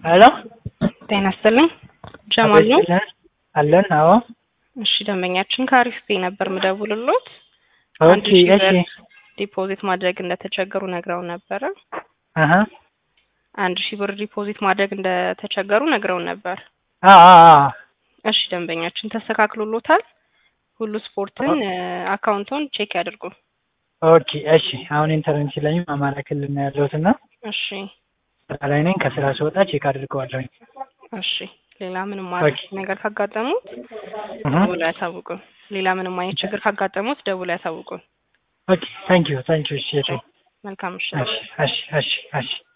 ሄሎ ጤና ይስጥልኝ ጀማል ነው። አለን። አዎ እሺ ደንበኛችን ከአሪፍ ፔ ነበር ምደውልሎት አንድ ኦኬ። ሺህ እሺ ብር ዲፖዚት ማድረግ እንደተቸገሩ ነግረው ነበረ። አሀ አንድ ሺህ ብር ዲፖዚት ማድረግ እንደተቸገሩ ነግረው ነበር። አ አ አ እሺ ደንበኛችን ተስተካክሎሎታል። ሁሉ ስፖርትን አካውንቶን ቼክ ያድርጉ። ኦኬ። እሺ አሁን ኢንተርኔት ስለኝ አማራ ክልል ነው ያለሁት እና እሺ ስራ ላይ ነኝ። ከስራ ስወጣ ቼክ አድርገዋለሁኝ። እሺ ሌላ ምንም አይነት ነገር ካጋጠሙት እህ ደውሎ ያሳውቁን። ሌላ ምንም አይነት ችግር ካጋጠሙት ደውሎ ያሳውቁን። ኦኬ። ታንክ ዩ ታንክ ዩ። እሺ እሺ መልካም ምሽት። እሺ እሺ እሺ እሺ